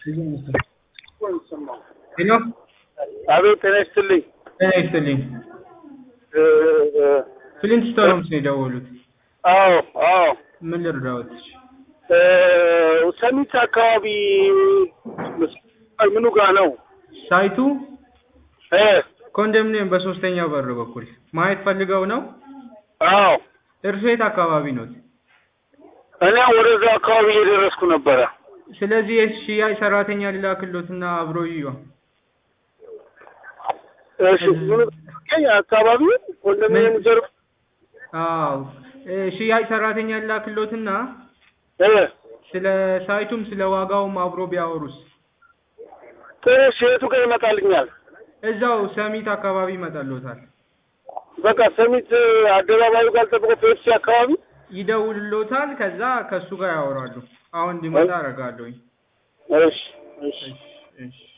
ሄሎ አቤት ጤና ይስጥልኝ። ጤና ይስጥልኝ። እ እ ፍሊንት ስቶንስ ነው የደወሉት። አዎ አዎ ምን ልርዳዎት? እ ሰሚት አካባቢ ምኑ ጋ ነው? ሳይቱ እ ኮንዶሚኒየም በሶስተኛው በር በኩል ማየት ፈልገው ነው። አዎ እርሶ የት አካባቢ ኖት? እኔ ወደዛ አካባቢ እየደረስኩ ነበረ። ስለዚህ የሽያጭ ሰራተኛ ሊላክሎትና አብሮ ይዩ። እሺ ምኑ አካባቢ ኮንዶሚኒየም ጀርባ አዎ እ ሽያጭ ሰራተኛ ሊላክሎትና እ ስለ ሳይቱም ስለ ዋጋውም አብሮ ቢያወሩስ? ትንሽ የቱ ጋር ይመጣልኛል? እዛው ሰሚት አካባቢ ይመጣልዎታል። በቃ ሰሚት አደባባዩ ጋር ጠብቆ ፔፕሲ አካባቢ ይደውልሎታል። ከዛ ከሱ ጋር ያወራሉ። አሁን እንዲመጣ አደርጋለሁኝ። እሺ እሺ እሺ እሺ